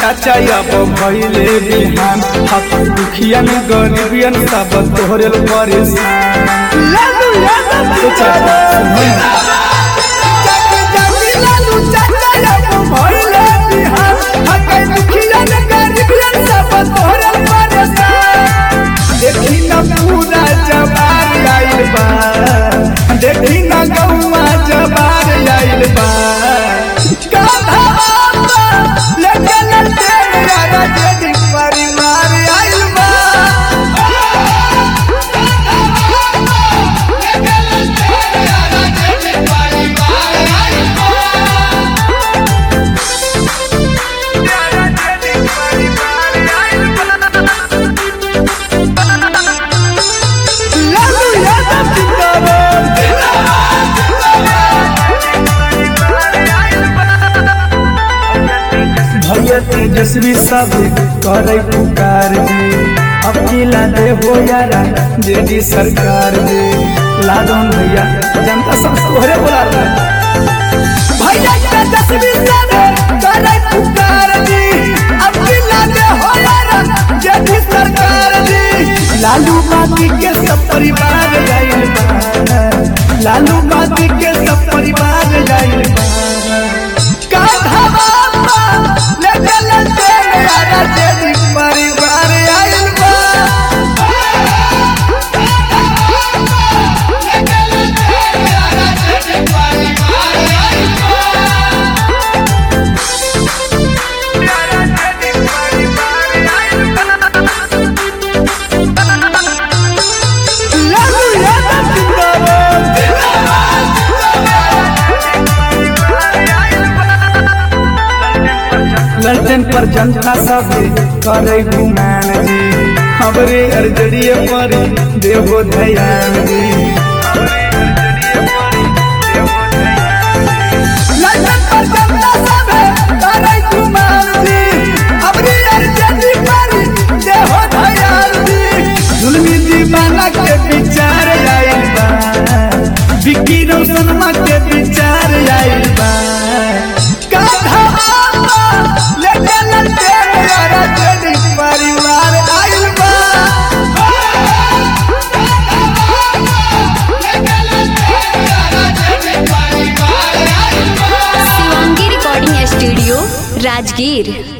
चाचा अब भइले बिहान हक दुखियन गरीबियन सब तोहरे परेशान लालू यादव ए चाचा, सुनो ना। जाति जाति लालू चाचा अब भइले बिहान हकै दुखियन गरीबियन सब तोहरे परेशान देखी न पूरा जबार आइल बा देखी न गौवा जबार आइल बा कान्हा बाबा लेकिन तेरा राजेदी परिवार आइल बा लालू यादव जिंदाबाद भैया तेजस्वी सब करे पुकार जी अकेला दे हो यारा जेडी सरकार दे लादन भैया जनता सब तोहरे बोला रहा है भैया के दसवीं साले करे पुकार जी अब जिला में हो यार जेठी सरकार जी लालू माती के सब परिवार जाइल बा लालू माती के सब परिवार जाइल बा कान्हा बाबा लेकिन तेरा राजेदी परिवार आइल बा लालू यादव जिंदाबाद लड़न पर जनता सब करे गुमान जी हमरे अर्जड़िए पर देहो ध्यान जी लंदन पर जनता सब करे कुमार जी अबरी अर्जनी पर देहो दयाल जी जुलमी दीवाना के विचार आइल बा विक्की रोशनमा के विचार आइल बा कान्हा बाबा लेकिन तेरा राजेदी परिवार आइल बा शिवांगी रिकॉर्डिंग स्टूडियो राजगीर